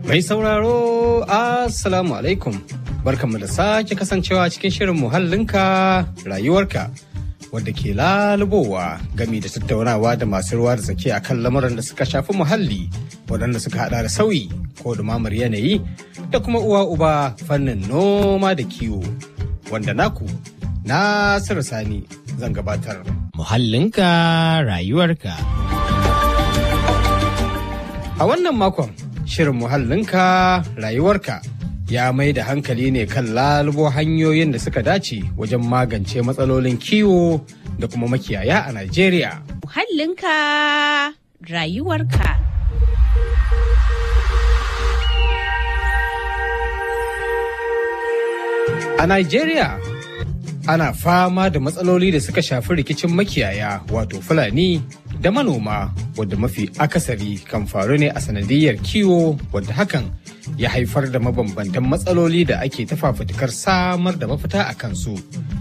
Mai sauraro, Assalamu alaikum. Barkanmu da sake kasancewa cikin shirin muhallinka rayuwarka. Wadda ke lalubowa gami da tattaunawa da masu ruwa da tsaki akan lamuran da suka shafi muhalli waɗanda suka hada da sauyi ko dumamar yanayi da kuma uwa uba fannin noma da kiwo. Wanda naku, Nasiru Sani zan gabatar. Muhallinka rayuwarka. A wannan makon, shirin muhallinka rayuwarka ya mai da hankali ne kan lalubo hanyoyin da suka dace wajen magance matsalolin kiwo da kuma makiyaya a Najeriya. Muhallinka rayuwarka. A Najeriya, ana fama da matsaloli da suka shafi rikicin makiyaya wato Fulani da manoma wadda mafi akasari kan faru ne a sanadiyar kiwo wadda hakan ya haifar da mabambantan matsaloli da ake ta fafutukar samar da mafita a kansu.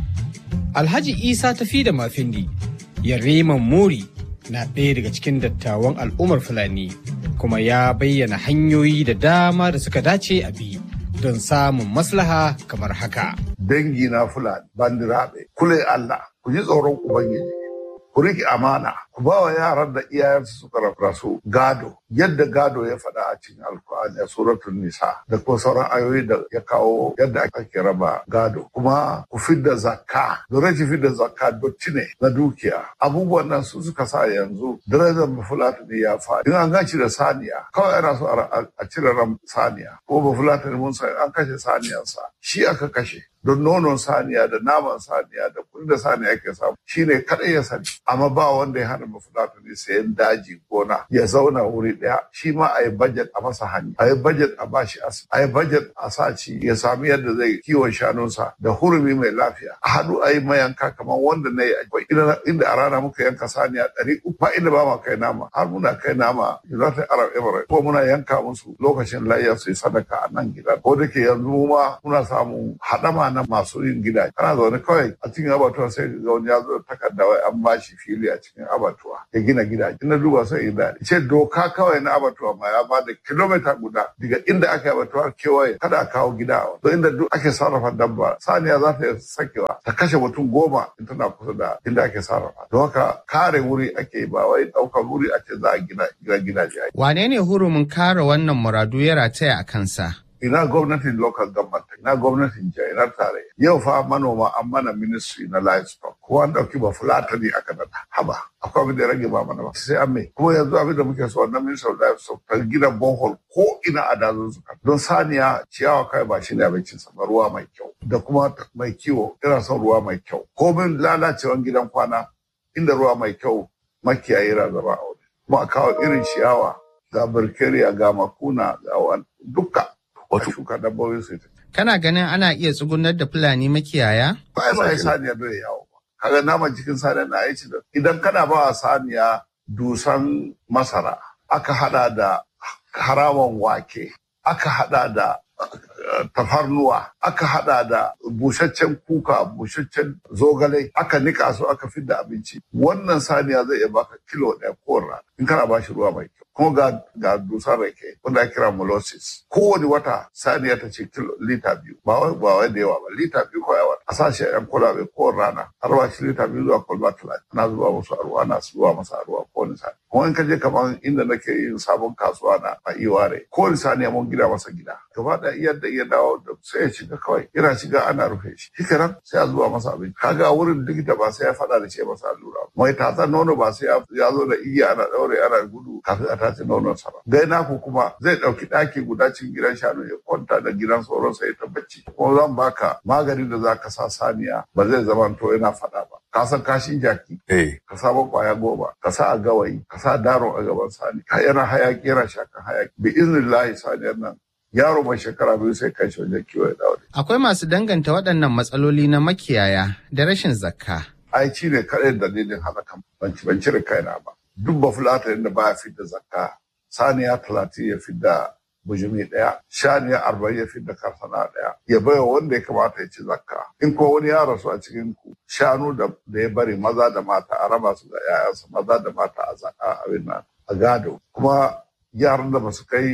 Alhaji Isa tafi da mafindi, Yariman Muri na ɗaya daga cikin dattawan al'ummar Fulani kuma ya bayyana hanyoyi da dama da suka dace a bi don samun maslaha kamar haka. dangi na fulani bandiraɓe kule Allah ku ji tsoron ubangiji ku riƙe amana ku ba wa yaran da iyayensu suka rasu gado yadda gado ya faɗa a cikin alkur'ani a suratul nisa da kuma sauran ayoyi da ya kawo yadda ake raba gado kuma ku fidda zakka da rashin fidda zakka dotti ne na dukiya abubuwan nan su suka sa yanzu darajar bafulatani ya faɗi in an ganci da saniya kawai ana so a cire ran saniya ko bafulatani mun san an kashe saniyansa shi aka kashe don nonon saniya da naman saniya da kudin da saniya ke samu shine kadai ya sani amma ba wanda ya hana mafulatani sayan daji gona ya zauna wuri daya shi ma a yi budget a masa hanya a yi budget a bashi asibiti a yi budget a sa ci ya sami yadda zai kiwon shanunsa da hurumi mai lafiya a haɗu a yi mayanka kamar wanda na yi inda a rana muka yanka saniya ɗari uku ba inda ba ma kai nama har muna kai nama United Arab Emirates ko muna yanka musu lokacin layya su yi sadaka a nan gidan ko da ke yanzu ma muna samun haɗama na masu yin gida kana zaune kawai a cikin abatuwa sai ga wani ya zo takarda wai an bashi fili a cikin abatuwa ya gina gida ina duba sai ina ce doka kawai na abatuwa ma ya bada kilomita guda daga inda aka yi abatuwa kewaye kada a kawo gida a wani inda duk ake sarrafa dabba saniya za ta iya sakewa ta kashe mutum goma in tana kusa da inda ake sarrafa don haka kare wuri ake ba wai ɗaukar wuri ake za a gina gidaje Wane ne hurumin kare wannan muradu ya rataya a kansa? ina gwamnatin local government ina gwamnatin jiha ina tare yau fa manoma an mana ministry na livestock ko an dauki ba fulatani aka nada haba akwai abin da ya rage ba mana ba sai an mai kuma yanzu abin da muke so na ministry of livestock ta gina bohol ko ina a dazun su don saniya ciyawa kai ba shi ne abincin sa ba ruwa mai kyau da kuma mai kiwo ina son ruwa mai kyau komin lalacewan gidan kwana inda ruwa mai kyau makiyayi na zama a wuri kuma a kawo irin ciyawa ga birkeriya ga makuna ga wani duka wato shuka dabbobin su Kana ganin ana iya tsugunar da Fulani makiyaya? ba ya sai saniya bai yawo ba kaga naman cikin saniya na aiki da idan kana ba wa saniya dusan masara aka hada da harawan wake aka hada da tafarnuwa aka hada da busaccen kuka busaccen zogale aka nika su aka fidda abinci wannan saniya zai iya baka kilo ɗaya ko rana in kana ba shi ruwa mai kyau kuma ga ga dusar rake wanda ake kira molasses kowane wata saniya ta ce kilo lita biyu ba wai ba wai da yawa ba lita biyu ko yawa a sashi yan kwalabe ko rana har ba shi lita biyu zuwa kwalba talatin ana zuba musu a ruwa ana zuba masa a ruwa kowane sani kuma in ka je kamar inda nake yin sabon kasuwa na a iware kowane saniya mun gida masa gida gaba da iya da iya dawo da sai ya shiga kawai yana shiga ana rufe shi shi kenan sai a zuba masa abinci kaga wurin likita ba sai ya faɗa da ce masa allura mai tatsan nono ba sai ya zo da igiya ana ɗaure ana gudu kafin a tace nonon sa ba gai naku kuma zai ɗauki ɗaki guda cikin gidan shanu ya kwanta da gidan sauran sa ya ta bacci kuma zan baka maganin da za ka sa saniya ba zai zama to yana faɗa ba ka san kashin jaki Eh. ka sa kwaya goma ka sa a gawayi ka sa daro a gaban sani ka yana hayaki yana shakan hayaki bi iznillahi saniyar nan yaro mai shekara biyu sai kai shi wajen kiwo ya dawo da Akwai masu danganta waɗannan matsaloli na makiyaya da rashin zakka. ai ci ne kaɗai dalilin halakan ban ci ban cire kaina ba duk ba fulata da baya fidda zakka saniya talatin ya fidda bujumi ɗaya shaniya arba'in ya fidda karsana ɗaya ya baiwa wanda ya kamata ya ci zakka in ko wani ya rasu a cikin ku shanu da da ya bari maza da mata a raba su da 'ya'yansa maza da mata a zakka abin nan a gado kuma yaran da ba su kai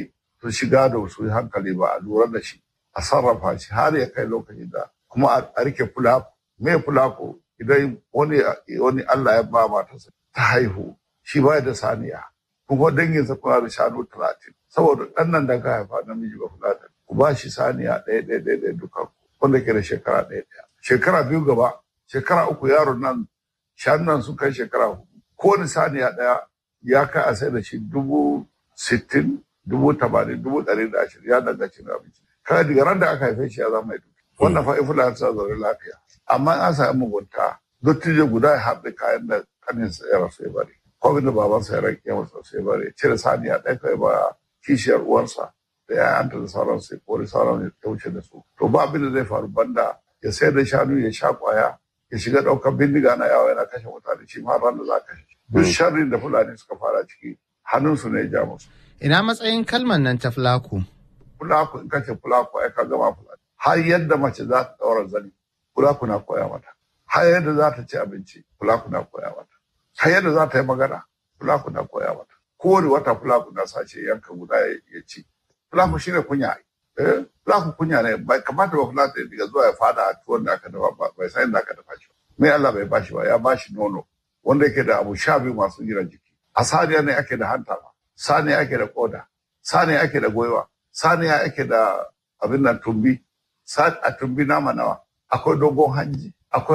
su shiga da su yi hankali ba a lura da shi a sarrafa shi har ya kai lokacin da kuma a rike fulako me fulako idan wani wani Allah ya ba matarsa ta haihu shi ba da saniya kuma danginsa kuna da shanu talatin saboda ɗan nan da ka haifa namiji ba fulatan ku ba shi saniya ɗaya ɗaya ɗaya ɗaya duka wanda ke da shekara ɗaya ɗaya shekara biyu gaba shekara uku yaron nan shanun nan sun kai shekara hudu kowane saniya ɗaya ya kai a sai da shi dubu sittin dubu tamanin dubu ɗari da ashirin ya danganci na abinci kaga daga ran da aka haife shi ya zama mai duki wannan fa ifula ta zaune lafiya amma an samu mugunta dottijo guda ya haɗe kayan da kaninsa ya rasu ya bari ko da babansa ya rage masa sai bari cire saniya ɗaya kai ba kishiyar uwarsa da yayanta da sauran sai kori sauran ya wuce da su to ba abin da zai faru banda ya sayar da shanu ya sha kwaya ya shiga ɗaukar bindiga na yawa yana kashe mutane shi ma ran da za kashe duk sharrin da fulani suka fara ciki hannunsu ne ya ja musu Ina matsayin kalmar nan ta fulaku? fulaku in kace fulaku ai ka gama fulani har yadda mace za ta ɗaura zani fulaku na koya mata har yadda za ta ci abinci fulaku na koya mata har yadda za ta yi magana fulaku na koya mata kowane wata fulaku na sace yanka guda ya ci fulaku shine kunya eh fulaku kunya ne bai kamata ba fulaku ya diga zuwa ya fada a tuwon da aka dafa ba bai san da aka dafa shi mai Allah bai bashi ba ya bashi nono wanda yake da abu sha biyu masu gina jiki a saniya ne ake da hanta ba saniya ake da koda saniya ake da goiwa saniya ake da abin nan tumbi a tumbi nama nawa akwai dogon hanji akwai